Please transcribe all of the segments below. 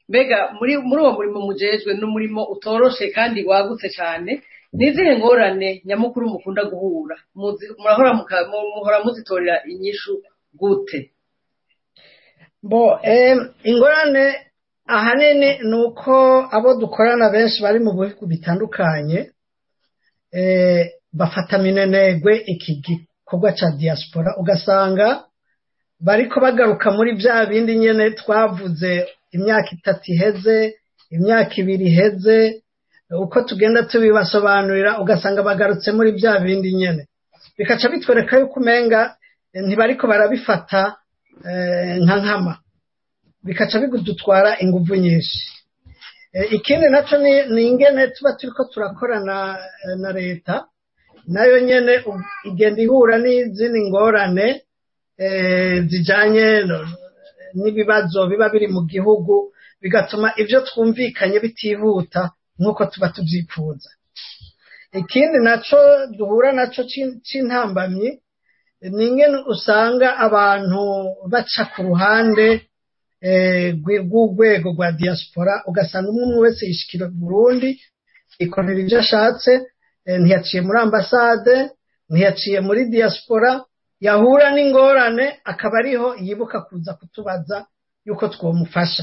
mbega muri muri uwo murimo mujejwe ni umurimo utoroshe kandi wagutse cyane ni izihe ngorane nyamukuru mukunda guhura Muzi- murahora muka- mu- muhora muzitorera inyishu gute bo em, ingorane ahanini ni uko abo dukorana benshi bari mu bihugu bitandukanye eh, bafata minenegwe iki gikorwa cya diaspora ugasanga bariko bagaruka muri bya bindi nyene twavuze imyaka itatu iheze imyaka ibiri iheze uko tugenda tubibasobanurira ugasanga bagarutse muri bya bindi nyene bikaca bitwereka yuko umenga eh, ntibariko barabifata eh, nka nkama bikaca bidutwara inguvu nyinshi Eh, ikindi naco ni ni ingene tuba turiko turakorana eh, na leta nayo nyene u- igenda ihura n'izindi ngorane eh, zijanye no- n'ibibazo biba biri mu gihugu bigatuma ibyo twumvikanye bitihuta nk'uko tuba tubyifuza ikindi naco duhura naco c'in- c'intambamyi ni ingene usanga abantu baca ku ruhande eh, rwi- rw'urwego rwa diaspora ugasanga umwe umwe wese yishikira Burundi ikorera ibyo ashatse eh, ntiyaciye muri ambasade ntiyaciye muri diaspora yahura n'ingorane akaba ariho yibuka kuza kutubaza yuko twomufasha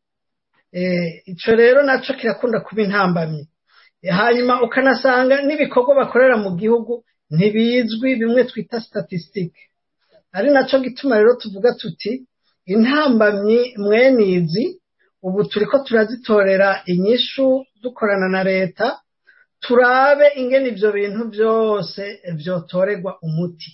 Eh, ico rero naco kirakunda kuba intambamyi Eh, hanyuma ukanasanga n'ibikorwa bakorera mu gihugu ntibizwi bimwe twita statistique ari naco gituma rero tuvuga tuti intambamyi mwenizi ubu turiko turazitorera inyishu dukorana na leta turabe ingene ivyo bintu vyose vyotorerwa umuti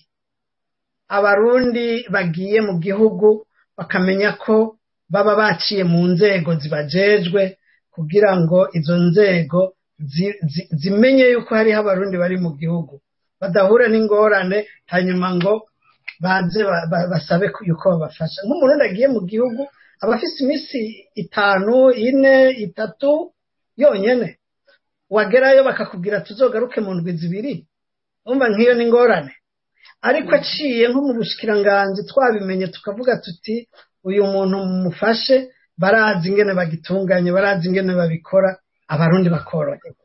abarundi bagiye mu gihugu bakamenya ko baba baciye mu nzego zibajejwe kugira ngo izo nzego zi- zi- zimenye yuko hariho abarundi bari mu gihugu badahura n'ingorane hanyuma ngo baze ba- ba- basabe ko- yuko babafasha nk'umurundi agiye mu gihugu aba afise iminsi itanu ine itatu yonyene wagerayo bakakubwira tuzogaruke mu ndwi zibiri umva nk'iyo ni ingorane ariko aciye nko mu bushikiranganji twabimenye tukavuga tuti uyu muntu mumufashe barazi ingene bagitunganye barazi ingene babikora abarundi bakoroherwa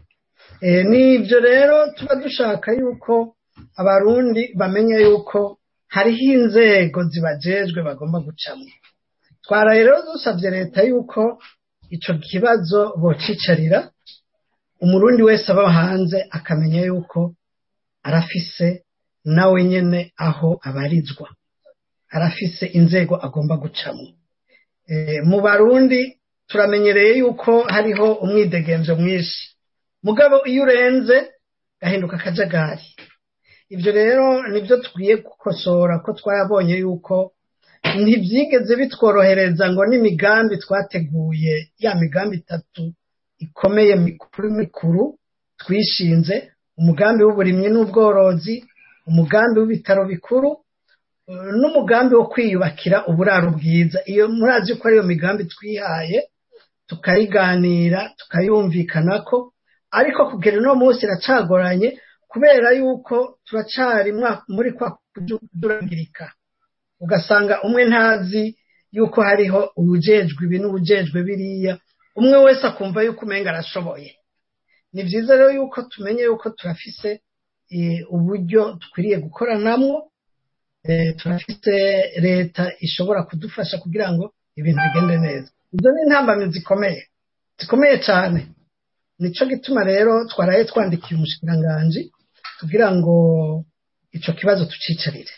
Eh, nivyo rero tuba dushaka yuko abarundi bamenya yuko hariho inzego zibajejwe bagomba gucamwo twara rero dusabye leta yuko ico kibazo bocicarira umurundi wese aba hanze akamenya yuko arafise nawe nyene aho abarizwa arafise inzego agomba gucamwo e, mu barundi turamenyereye yuko hariho umwidegemvyo mwinshi mugabo iyo urenze gahinduka akajagari ibyo rero nibyo tukwiye gukosora ko twabonye yuko ntibyigeze bitworohereza ngo n'imigambi twateguye ya migambi itatu ikomeye mikuru mikuru twishinze umugambi w'uburimyi n'ubworozi umugambi w'ibitaro bikuru eh, n'umugambi wo kwiyubakira uburaro bwiza iyo murazi ko ariyo migambi twihaye tukayiganira tukayumvikanako ariko kugera uno munsi iracagoranye kubera yuko turacari mwa- muri kwa kudurangirika ugasanga umwe ntazi yuko hariho ubujejwe ibi n'ubujejwe biriya umwe wese akumva yuko umenga arashoboye ni byiza rero yuko tumenye yuko turafise eh, uburyo dukwiriye gukoranamwo eh, turafise leta ishobora kudufasha kugira ngo ibintu bigende neza izo ni intambamyi zikomeye zikomeye cyane nico gituma rero twaraye twandikiye umushikiranganji kugira ngo ico kibazo tucicarire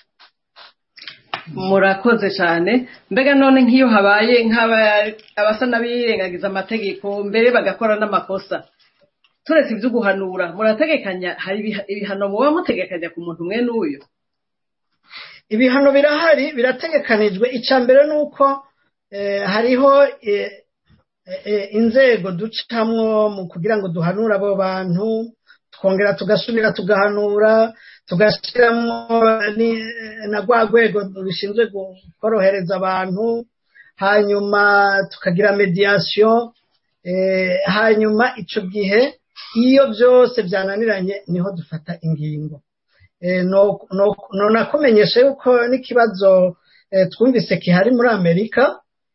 murakoze cyane mbega none nk'iyo habaye nk'aba- abasa n'abirengagiza amategeko mbere bagakora n'amakosa turetse ibyo guhanura murategekanya hari ibiha- ibihano muba mutegekanya ku muntu umwe n'uyu ibihano birahari birategekanijwe icya mbere ni uko eh, hariho eh, eh, inzego ducamwo mu kugira ngo duhanure abo bantu twongera tugasubira tugahanura tugashyiramo ni- na rwa rwego rushinzwe gu- korohereza abantu hanyuma tukagira mediyasiyo eh, hanyuma icyo gihe iyo byose byananiranye niho dufata ingingo Eh, no- no- no nakumenyesha yuko n'ikibazo eh, twumvise kihari muri amerika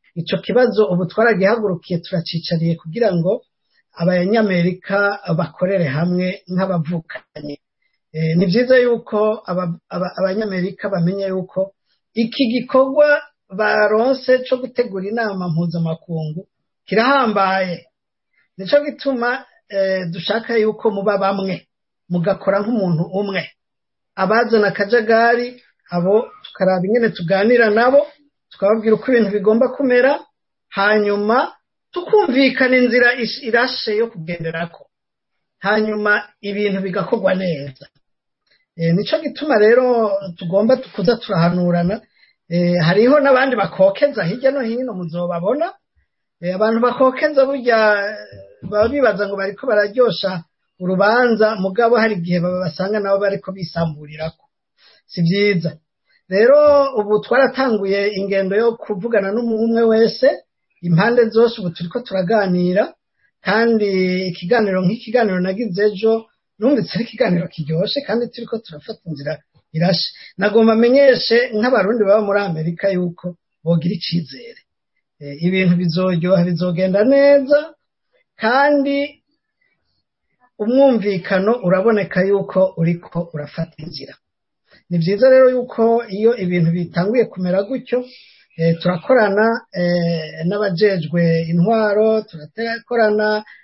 icyo kibazo ubu twaragihagurukiye turacicariye kugira ngo abanyamerika bakorere hamwe nk'abavukanye ni byiza yuko abanyamerika bamenya yuko iki gikorwa baronse cyo gutegura inama mpuzamakungu kirahambaye nicyo gituma dushaka yuko muba bamwe mugakora nk'umuntu umwe abazana akajagari abo tukaraba ingene tuganira nabo tukababwira uko ibintu bigomba kumera hanyuma tukumvikana inzira irashe yo kugenderako hanyuma ibintu bigakorwa neza nicyo gituma rero tugomba kuza turahanurana hariho n'abandi bakokeza hirya no hino muzobabona abantu bakokeza burya baba bibaza ngo bariko bararyosha urubanza mugabo hari igihe basanga nabo bariko bisamburirako si byiza rero ubu twaratanguye ingendo yo kuvugana n'umwe wese impande zose ubu turiko turaganira kandi ikiganiro nk'ikiganiro nagize ejo numvise ari ikiganiro kiryoshe kandi turiko turafata inzira irashe nagomba amenyeshe nk'abarundi baba muri amerika yuko bogira icizere ibintu bizoryoha bizogenda neza kandi umwumvikano uraboneka yuko uriko urafata inzira ni byiza rero yuko iyo ibintu bitanguye kumera gutyo turakorana n'abajejwe intwaro turakorana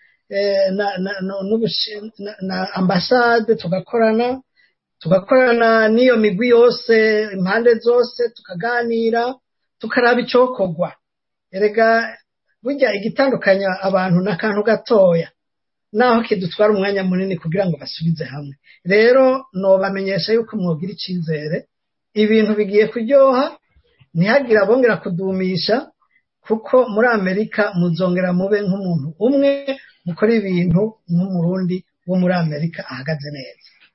na ambasade tugakorana tugakorana n'iyo migwi yose impande zose tukaganira tukaraba icyokorwa erega burya igitandukanya abantu ni akantu gatoya naho kidutwara umwanya munini kugira ngo basubize hamwe rero nobamenyesha yuko mwogira icyizere ibintu bigiye kuryoha ntihagire abongera kudumisha kuko muri amerika muzongera mube nk'umuntu umwe mukora ibintu nk'umurundi wo muri amerika ahagaze neza